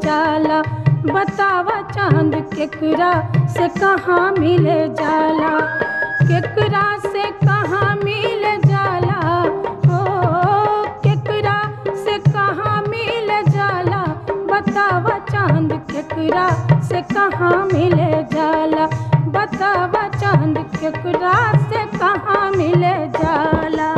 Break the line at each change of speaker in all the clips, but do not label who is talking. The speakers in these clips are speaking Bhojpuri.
जाला बतावा चांद केकरा से कहाँ मिले जाला केकरा से कहाँ मिल जाला हो केकरा से कहाँ मिल जाला बतावा चांद केकरा से कहाँ मिले जाला बतावा चांद केकरा से कहाँ मिले जाला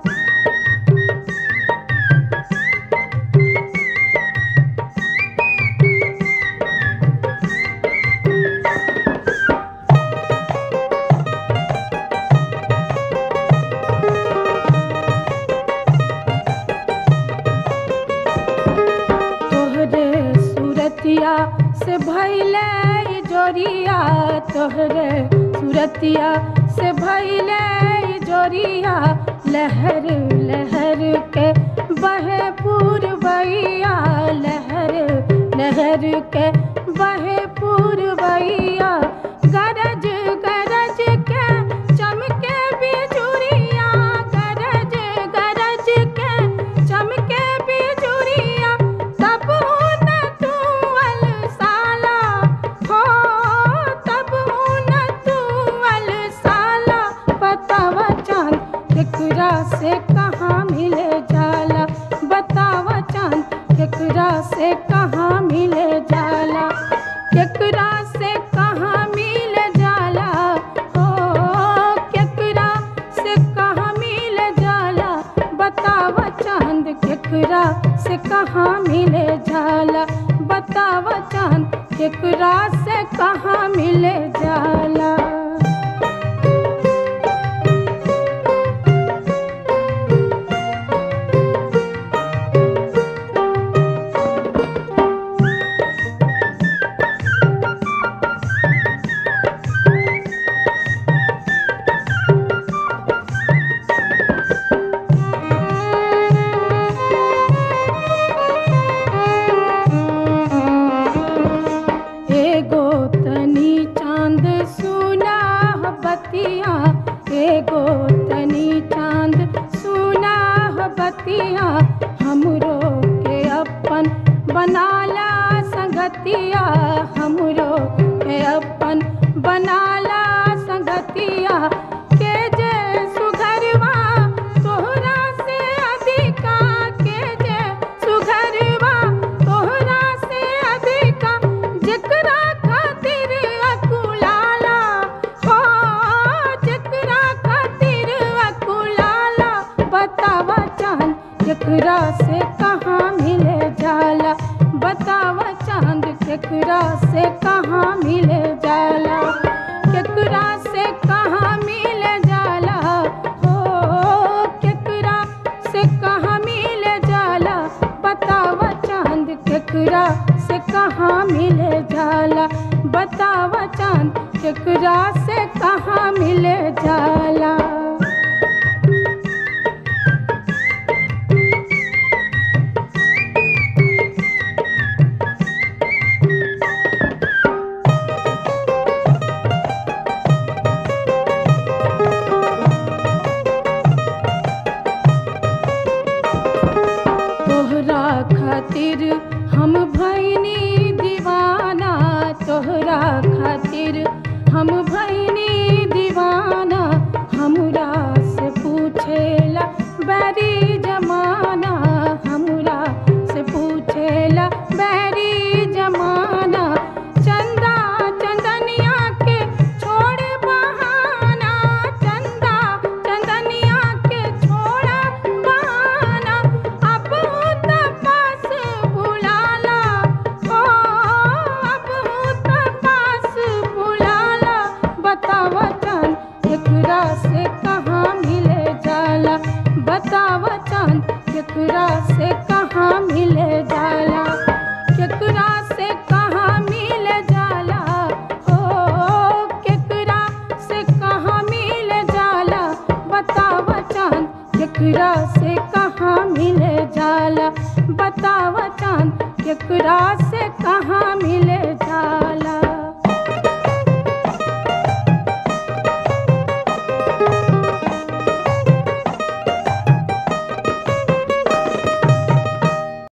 तोहरे सूरतिया से भैले ई जोरिया तोहरे सूरतिया से भैले ई जोरिया लहर लहर के बहे पूर्वैया लहर लहर के बहे पूर्वैया गरज गरज के चमके बिजुरिया गरज गरज के चमके बिजुरिया तब न तू अलसाला हो तब न तू अलसाला बतावा चांद केकरा से कहाँ मिले जाला बतावा चांद केकरा से कहाँ मिले जाला केकरा से कहाँ मिल जाला हो केकरा से कहाँ मिल जाला बतावा चांद केकरा से कहाँ मिले जाला बतावा चांद केकरा से कहाँ मिले जाला एगो तनी चांद सुना बतिया एगो तनी चांद सुना बतिया हमरो के अपन बनाला संगतिया हमरो के अपन बनाला संगतिया के जे सुघरवा तोहरा से अधिका के जे सुघरवा तोहरा से अधिका जेकरा खातिर अकुलाला हो जेकरा खातिर अकुलाला बतावा चांद केकरा से कहाँ मिले जाला बतावा चांद केकरा से कहाँ मिले जाला केकरा से कहाँ मिले जाला हो केकरा से कहाँ मिले जाला बतावा चांद केकरा से कहाँ मिले जाला बतावा चांद केकरा से कहाँ मिले जाला तोहरा खातिर हम भैनी दीवाना तोहरा खातिर हम भैनी दीवाना हमरा से पूछेला बैरी जमाना हमरा से पूछेला बैरी जमाना चंदा चंदनिया के छोड़ बहाना चंदा चंदनिया के छोड़ा बहाना अब तपास बुलाला हो अब तपास बुलाला बतावा चांद केकरा से कहाँ मिले जाला बतावा चांद केकरा से कहाँ मिले जाला केकरा से कहाँ मिले जाला हो केकरा से कहाँ मिले जाला बतावा चांद केकरा से कहाँ मिले जाला बतावा चांद केकरा से कहाँ मिले जाला